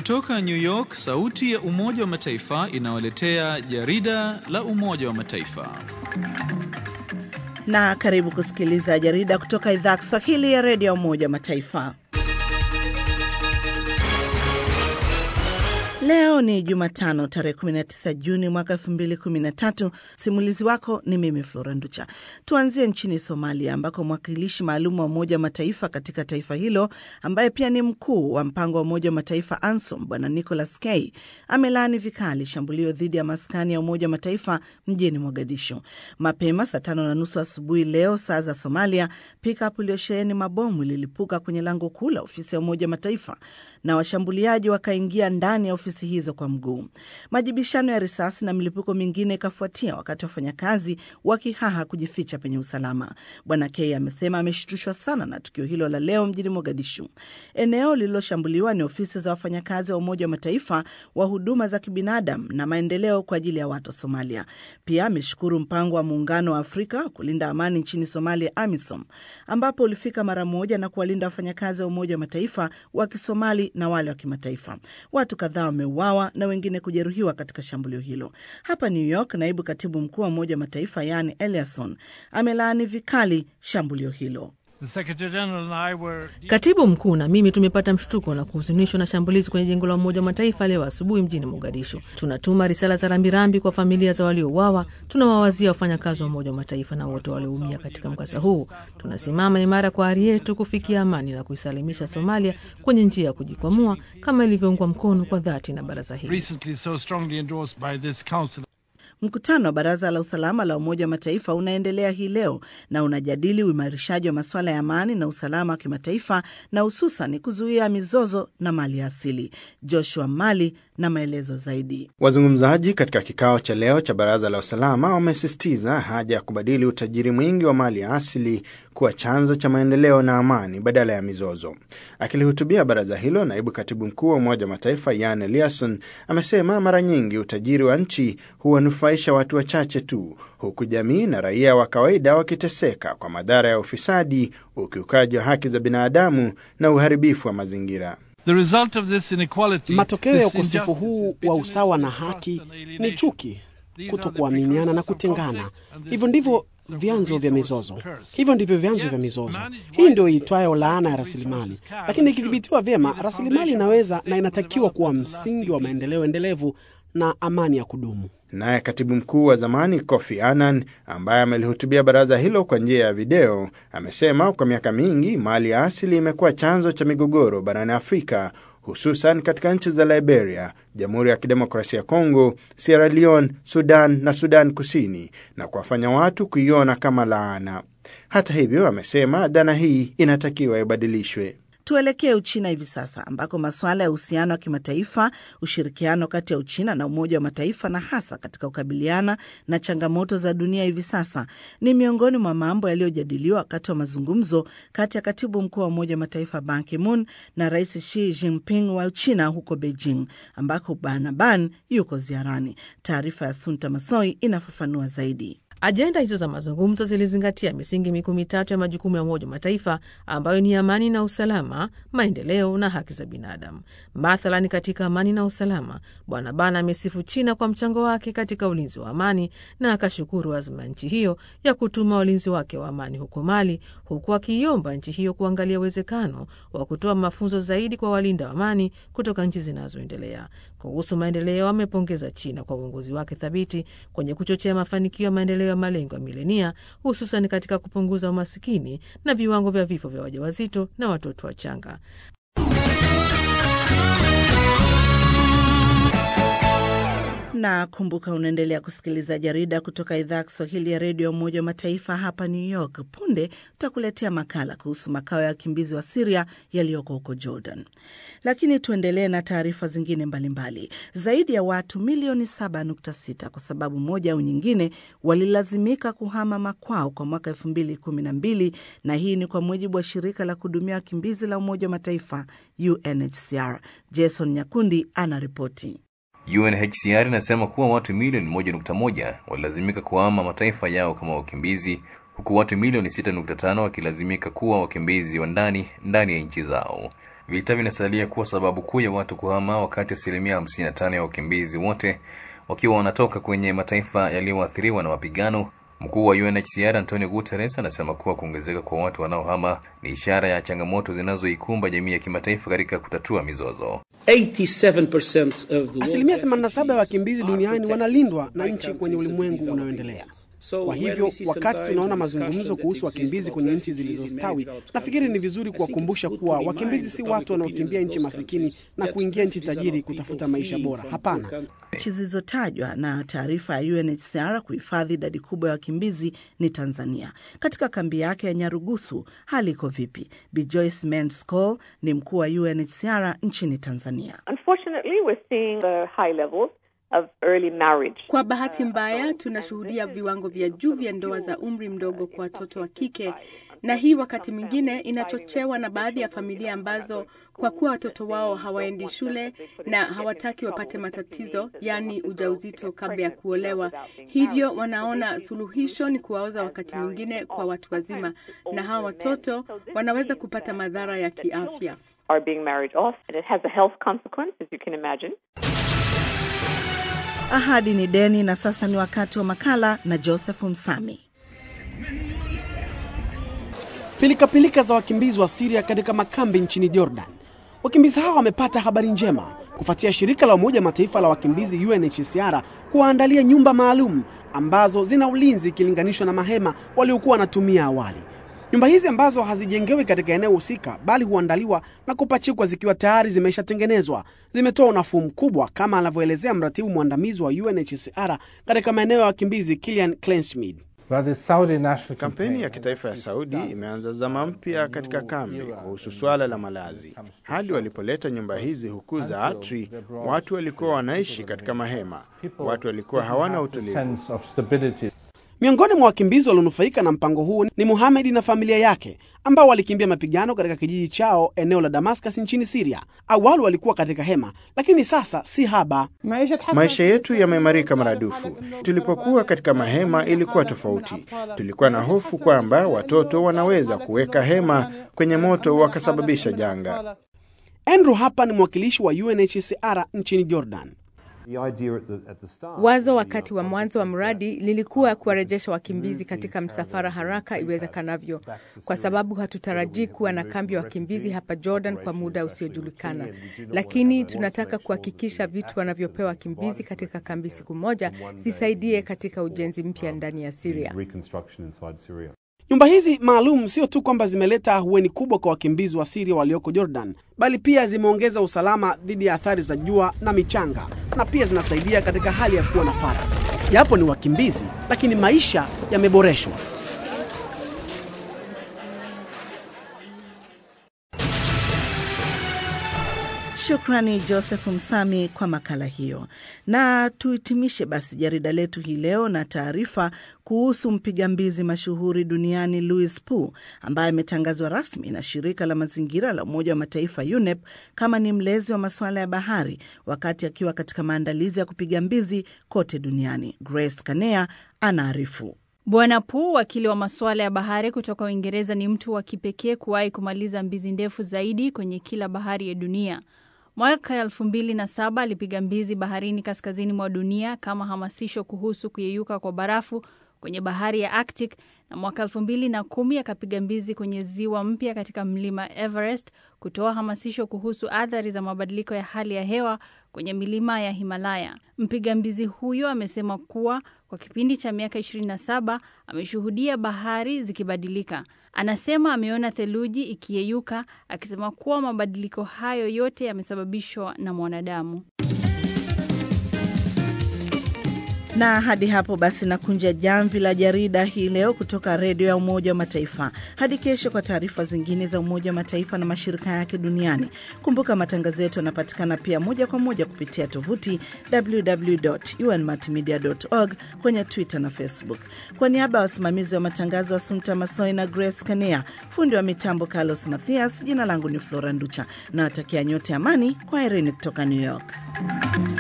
Kutoka New York, sauti ya Umoja wa Mataifa inawaletea jarida la Umoja wa Mataifa. Na karibu kusikiliza jarida kutoka idhaa ya Kiswahili ya redio ya Umoja wa Mataifa. Leo ni Jumatano tarehe 19 Juni mwaka 2013. Simulizi wako ni mimi Flora Nducha. Tuanzie nchini Somalia ambako mwakilishi maalum wa Umoja wa Mataifa katika taifa hilo ambaye pia ni mkuu wa mpango wa Umoja wa Mataifa ANSOM Bwana Nicholas K amelaani vikali shambulio dhidi ya maskani ya Umoja wa Mataifa mjini Mogadishu mapema saa tano na nusu asubuhi leo saa za Somalia. Pickup iliyosheheni mabomu ililipuka kwenye lango kuu la ofisi ya Umoja wa Mataifa na washambuliaji wakaingia ndani ya ofisi hizo kwa mguu. Majibishano ya risasi na milipuko mingine ikafuatia wakati wafanyakazi wakihaha kujificha penye usalama. Bwana K amesema ameshtushwa sana na tukio hilo la leo mjini Mogadishu. Eneo lililoshambuliwa ni ofisi za wafanyakazi wa Umoja wa Mataifa wa huduma za kibinadamu na maendeleo kwa ajili ya watu Somalia. Pia ameshukuru mpango wa Muungano wa Afrika kulinda amani nchini Somalia, AMISOM, ambapo ulifika mara moja na kuwalinda wafanyakazi wa Umoja wa Mataifa wa Kisomali na wale wa kimataifa. Watu kadhaa wameuawa na wengine kujeruhiwa katika shambulio hilo. Hapa New York, naibu katibu mkuu wa Umoja wa Mataifa yani Eliasson amelaani vikali shambulio hilo. Katibu mkuu na mimi tumepata mshtuko na kuhuzunishwa na shambulizi kwenye jengo la Umoja wa Mataifa leo asubuhi mjini Mogadishu. Tunatuma risala za rambirambi kwa familia za waliouawa. Tunawawazia wafanyakazi wa Umoja wa Mataifa na wote walioumia katika mkasa huu. Tunasimama imara kwa ari yetu kufikia amani na kuisalimisha Somalia kwenye njia ya kujikwamua kama ilivyoungwa mkono kwa dhati na baraza hili. Mkutano wa Baraza la Usalama la Umoja wa Mataifa unaendelea hii leo na unajadili uimarishaji wa masuala ya amani na usalama wa kimataifa na hususan kuzuia mizozo na mali asili. Joshua Mali na maelezo zaidi. Wazungumzaji katika kikao cha leo cha Baraza la Usalama wamesisitiza haja ya kubadili utajiri mwingi wa mali asili kuwa chanzo cha maendeleo na amani badala ya mizozo. Akilihutubia baraza hilo, naibu katibu mkuu wa Umoja wa Mataifa Jan Eliasson amesema mara nyingi utajiri wa nchi huwanufaisha watu wachache tu, huku jamii na raia wa kawaida wakiteseka kwa madhara ya ufisadi, ukiukaji wa haki za binadamu na uharibifu wa mazingira. Matokeo ya ukosefu huu wa usawa na haki ni chuki, kutokuaminiana na kutengana. Hivyo ndivyo vyanzo vya mizozo. Hivyo ndivyo vyanzo vya mizozo. Hii ndio iitwayo laana ya rasilimali, lakini ikidhibitiwa vyema, rasilimali inaweza na inatakiwa kuwa msingi wa maendeleo endelevu na amani ya kudumu. Naye katibu mkuu wa zamani Kofi Annan, ambaye amelihutubia baraza hilo kwa njia ya video, amesema kwa miaka mingi mali ya asili imekuwa chanzo cha migogoro barani Afrika, hususan katika nchi za Liberia, Jamhuri ya Kidemokrasia ya Kongo, Sierra Leone, Sudan na Sudan Kusini, na kuwafanya watu kuiona kama laana. Hata hivyo, amesema dhana hii inatakiwa ibadilishwe. Tuelekee Uchina hivi sasa ambako masuala ya uhusiano wa kimataifa, ushirikiano kati ya Uchina na Umoja wa Mataifa na hasa katika kukabiliana na changamoto za dunia hivi sasa ni miongoni mwa mambo yaliyojadiliwa wakati wa mazungumzo kati ya katibu mkuu wa Umoja wa Mataifa Ban Ki-moon na Rais Xi Jinping wa Uchina huko Beijing, ambako Bwana Ban yuko ziarani. Taarifa ya Sunta Masoi inafafanua zaidi. Ajenda hizo za mazungumzo zilizingatia misingi mikuu mitatu ya majukumu ya Umoja wa Mataifa ambayo ni amani na usalama, maendeleo na haki za binadamu. Mathalani, katika amani na usalama, Bwana Ban amesifu China kwa mchango wake katika ulinzi wa amani na akashukuru azma ya nchi hiyo ya kutuma walinzi wake wa amani huko Mali, huku akiiomba nchi hiyo kuangalia uwezekano wa kutoa mafunzo zaidi kwa walinda wa amani kutoka nchi zinazoendelea. Kuhusu maendeleo, amepongeza China kwa uongozi wake thabiti kwenye kuchochea mafanikio ya maendeleo ya malengo ya milenia, hususan katika kupunguza umasikini na viwango vya vifo vya wajawazito na watoto wachanga. na kumbuka, unaendelea kusikiliza jarida kutoka idhaa ya Kiswahili ya redio ya Umoja wa Mataifa hapa New York. Punde tutakuletea makala kuhusu makao ya wakimbizi wa Siria yaliyoko huko Jordan, lakini tuendelee na taarifa zingine mbalimbali mbali. Zaidi ya watu milioni 7.6 kwa sababu moja au nyingine walilazimika kuhama makwao kwa mwaka 2012 na hii ni kwa mujibu wa shirika la kuhudumia wakimbizi la Umoja wa Mataifa UNHCR. Jason Nyakundi anaripoti. UNHCR inasema kuwa watu milioni moja nukta moja walilazimika kuhama mataifa yao kama wakimbizi huku watu milioni sita nukta tano wakilazimika kuwa wakimbizi wa ndani ndani ya nchi zao. Vita vinasalia kuwa sababu kuu ya watu kuhama, wakati asilimia 55 ya wakimbizi wote wakiwa wanatoka kwenye mataifa yaliyoathiriwa na mapigano. Mkuu wa UNHCR Antonio Guterres anasema kuwa kuongezeka kwa watu wanaohama ni ishara ya changamoto zinazoikumba jamii ya kimataifa katika kutatua mizozo. 87% of the world Asilimia 87 ya wakimbizi duniani wanalindwa na nchi kwenye ulimwengu unaoendelea. Kwa hivyo wakati tunaona mazungumzo kuhusu wakimbizi kwenye nchi zilizostawi, nafikiri ni vizuri kuwakumbusha kuwa wakimbizi si watu wanaokimbia nchi masikini na kuingia nchi tajiri kutafuta maisha bora. Hapana. Nchi zilizotajwa na taarifa ya UNHCR kuhifadhi idadi kubwa ya wakimbizi ni Tanzania. Katika kambi yake ya Nyarugusu hali iko vipi? Bi Joyce Menscol ni mkuu wa UNHCR nchini Tanzania. Unfortunately, we're seeing the high levels of early marriage. Kwa bahati mbaya, tunashuhudia viwango vya juu vya ndoa za umri mdogo kwa watoto wa kike, na hii wakati mwingine inachochewa na baadhi ya familia ambazo kwa kuwa watoto wao hawaendi shule na hawataki wapate matatizo, yaani ujauzito kabla ya kuolewa, hivyo wanaona suluhisho ni kuwaoza wakati mwingine kwa watu wazima, na hawa watoto wanaweza kupata madhara ya kiafya. Are being married off, and it has a health consequence, as you can imagine. Ahadi ni deni, na sasa ni wakati wa makala na Joseph Msami. Pilikapilika za wakimbizi wa Siria katika makambi nchini Jordan. Wakimbizi hao wamepata habari njema kufuatia shirika la Umoja wa Mataifa la wakimbizi UNHCR kuwaandalia nyumba maalum ambazo zina ulinzi ikilinganishwa na mahema waliokuwa wanatumia awali. Nyumba hizi ambazo hazijengewi katika eneo husika bali huandaliwa na kupachikwa zikiwa tayari zimeshatengenezwa zimetoa unafuu mkubwa, kama anavyoelezea mratibu mwandamizi wa UNHCR katika maeneo ya wakimbizi Kilian Kleinschmidt. Kampeni ya kitaifa ya Saudi imeanza zama mpya katika kambi kuhusu swala la malazi. Hadi walipoleta nyumba hizi huku za Atri, watu walikuwa wanaishi katika mahema, watu walikuwa hawana utulivu. Miongoni mwa wakimbizi walionufaika na mpango huu ni Muhamedi na familia yake ambao walikimbia mapigano katika kijiji chao eneo la Damascus nchini Siria. Awali walikuwa katika hema, lakini sasa si haba. Maisha yetu yameimarika maradufu. Tulipokuwa katika mahema ilikuwa tofauti. Tulikuwa na hofu kwamba watoto wanaweza kuweka hema kwenye moto wakasababisha janga. Andrew hapa ni mwakilishi wa UNHCR nchini Jordan. Wazo wakati wa mwanzo wa mradi lilikuwa kuwarejesha wakimbizi katika msafara haraka iwezekanavyo, kwa sababu hatutarajii kuwa na kambi ya wakimbizi hapa Jordan kwa muda usiojulikana, lakini tunataka kuhakikisha vitu wanavyopewa wakimbizi katika kambi siku moja zisaidie katika ujenzi mpya ndani ya Syria. Nyumba hizi maalum sio tu kwamba zimeleta ahueni kubwa kwa wakimbizi wa Siria walioko Jordan, bali pia zimeongeza usalama dhidi ya athari za jua na michanga, na pia zinasaidia katika hali ya kuwa na faragha. Japo ni wakimbizi, lakini maisha yameboreshwa. Shukrani Joseph Msami kwa makala hiyo, na tuhitimishe basi jarida letu hii leo na taarifa kuhusu mpiga mbizi mashuhuri duniani Louis Pu ambaye ametangazwa rasmi na shirika la mazingira la Umoja wa Mataifa UNEP kama ni mlezi wa masuala ya bahari wakati akiwa katika maandalizi ya kupiga mbizi kote duniani. Grace Kanea anaarifu. Bwana Pu, wakili wa masuala ya bahari kutoka Uingereza, ni mtu wa kipekee kuwahi kumaliza mbizi ndefu zaidi kwenye kila bahari ya dunia. Mwaka elfu mbili na saba alipiga mbizi baharini kaskazini mwa dunia kama hamasisho kuhusu kuyeyuka kwa barafu kwenye bahari ya Arctic, na mwaka elfu mbili na kumi akapiga mbizi kwenye ziwa mpya katika mlima Everest kutoa hamasisho kuhusu athari za mabadiliko ya hali ya hewa kwenye milima ya Himalaya. Mpiga mbizi huyo amesema kuwa kwa kipindi cha miaka 27 ameshuhudia bahari zikibadilika. Anasema ameona theluji ikiyeyuka, akisema kuwa mabadiliko hayo yote yamesababishwa na mwanadamu. Na hadi hapo basi nakunja jamvi la jarida hii leo kutoka redio ya Umoja wa Mataifa. Hadi kesho kwa taarifa zingine za Umoja wa Mataifa na mashirika yake duniani. Kumbuka matangazo yetu yanapatikana pia moja kwa moja kupitia tovuti www.unmultimedia.org, kwenye Twitter na Facebook. Kwa niaba ya wasimamizi wa matangazo Asumta Masoi na Grace Kanea, fundi wa mitambo Carlos Mathias, jina langu ni Flora Nducha na watakia nyote amani. Kwa herini kutoka New York.